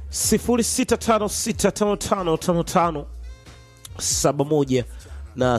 0656555571 na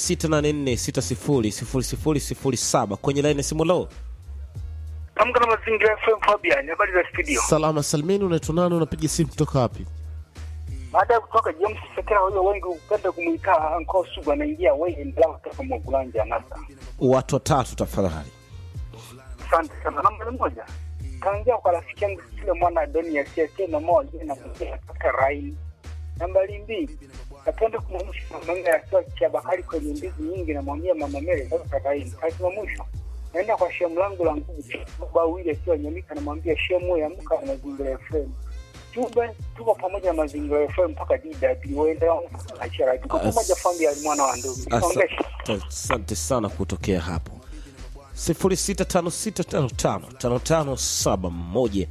0684600007 kwenye laini ya simu lo Amka na mazingira FM Fabian, habari za studio. salama salmini unaitwa nani unapiga simu kutoka wapi Baada ya kutoka James Sekera, huyo wengi upenda kumuita Anko Sugu, anaingia wewe ndio kutoka Mwagulanja nasa. watu watatu tafadhali Asante sana. Namba moja. Kaanzia kwa rafiki yangu kile mwana Adoni asiye na moja na kuja katika Raini. Nambari mbili. Napenda kumwamsha mama ya sio cha bahari kwenye ndizi nyingi na mwambia mama Mele katika Raini. Kazi wa mwisho. Naenda kwa shemu langu la nguvu baba wili akiwa nyamika na mwambia shemu ya mka na mazingira FM. Jumbe tuko pamoja na mazingira FM mpaka DW waenda achara. Tuko As- pamoja familia ya mwana wa ndugu. Asa- Songesha. asante sana kutokea hapo 0656555571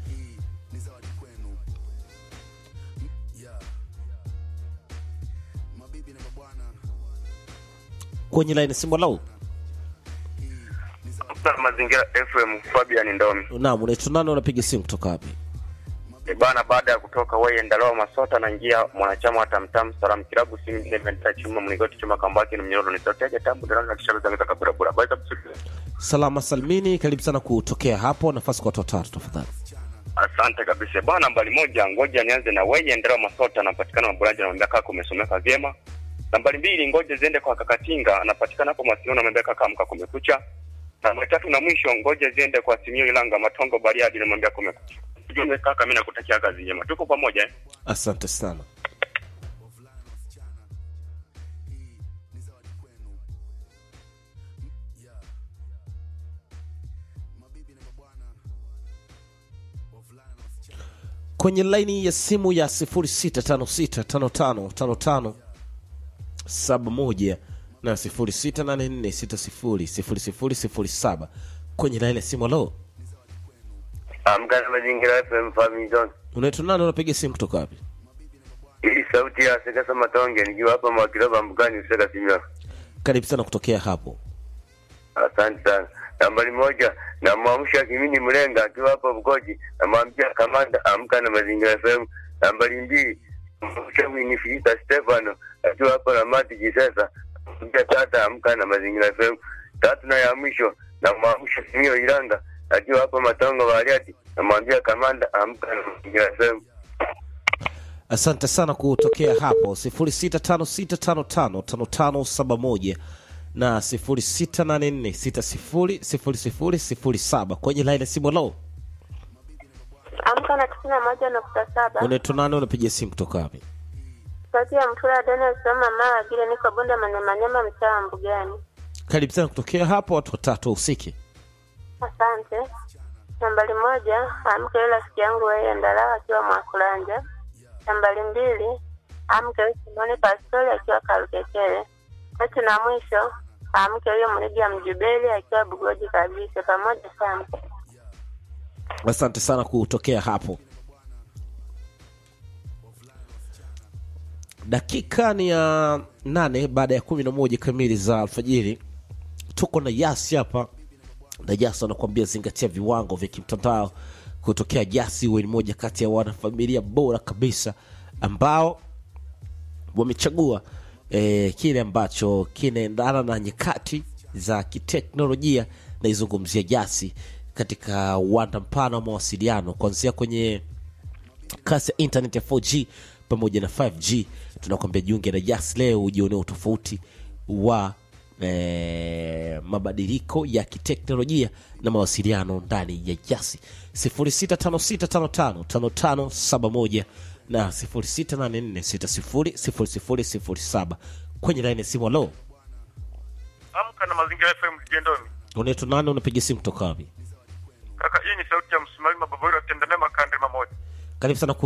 kwenye laini simu lau Kutoka Mazingira FM Fabian Ndomi. naam unaitwa nani unapiga simu kutoka wapi E bana, baada ya kutoka wewe Ndaloa Masota na njia mwanachama wa Tamtam Salam Kilabu simu ile imenta chuma mlingoti chuma kambaki ni mnyororo ni soteje tambu ndio na kisha zangu takabura bura. Baada salama salmini karibu sana kutokea hapo nafasi kwa watu watatu tafadhali Asante kabisa bwana. Nambari moja, ngoja nianze na wewe Ndaloa Masota, anapatikana Mabulanja na mwambia kaka umesomeka vyema. Nambari mbili, ngoja ziende kwa Kakatinga, anapatikana hapo Masino na mwambia kaka amka kumekucha. Nambari tatu na mwisho, ngoja ziende kwa Simio Ilanga Matongo Bariadi na mwambia kumekucha. Ujumbe kaka, mimi nakutakia kazi njema, tuko pamoja eh? asante sana kwenye laini ya simu ya 0656555571 na 0684600007 kwenye laini ya simu lo Amka na Mazingira FM Family Zone. unaitwa nani unapiga simu kutoka wapi Hii sauti ya Sekasa Matonge nikiwa hapa Mwakilaba Mbugani Useka Simio. karibu sana kutokea hapo Asante sana. Nambari moja namwamsha Kimini Mlenga akiwa hapa Bukoji, namwambia kamanda amka na Mazingira FM. Nambari mbili namwamsha Winifrida Stefano akiwa hapa Ramati Kisesa, namwambia tata amka na Mazingira FM. Tatu na ya mwisho namwamsha Simio Iranga akiwa hapa Matongo Bariati, namwambia kamanda amka na Mazingira FM. asante sana kutokea hapo 0656555571 na 0684600007 kwenye laini ya simu lo Amka na tisini na moja nukta saba unaitwa nani unapiga simu kutoka wapi sauti ya Mtula Daniel Soma Mara vile niko Bunda Manyamanyama mtaa wa Mbugani. karibu sana kutokea hapo watu watatu wahusike Asante. Nambari moja, amke yule rafiki yangu wewe Ndalawa akiwa Mwakulanja. Nambari mbili, amke huyu Simoni Pastori akiwa Karukekele. Tatu na mwisho, amke huyo Mriga Mjubeli akiwa Bugoji kabisa. Pamoja sana. asante sana kutokea hapo dakika ni ya nane baada ya kumi na moja kamili za alfajiri tuko na yasi hapa na jasi anakuambia zingatia viwango vya kimtandao kutokea jasi huwe ni moja kati ya wanafamilia bora kabisa ambao wamechagua eh, kile ambacho kinaendana na nyakati za kiteknolojia naizungumzia jasi katika uwanda mpana wa mawasiliano kuanzia kwenye kasi ya internet ya 4g pamoja na 5g tunakwambia jiunge na jas leo ujionea utofauti wa eh, mabadiliko ya kiteknolojia na mawasiliano ndani ya jasi 0656555571 na 0684600007 kwenye laini ya simu alo Amka na Mazingira FM Jendoni. unaitwa nani unapiga simu kutoka wapi Kaka, hii ni sauti ya msimamizi mababori wa Tendeme Makande mamoja. karibu sana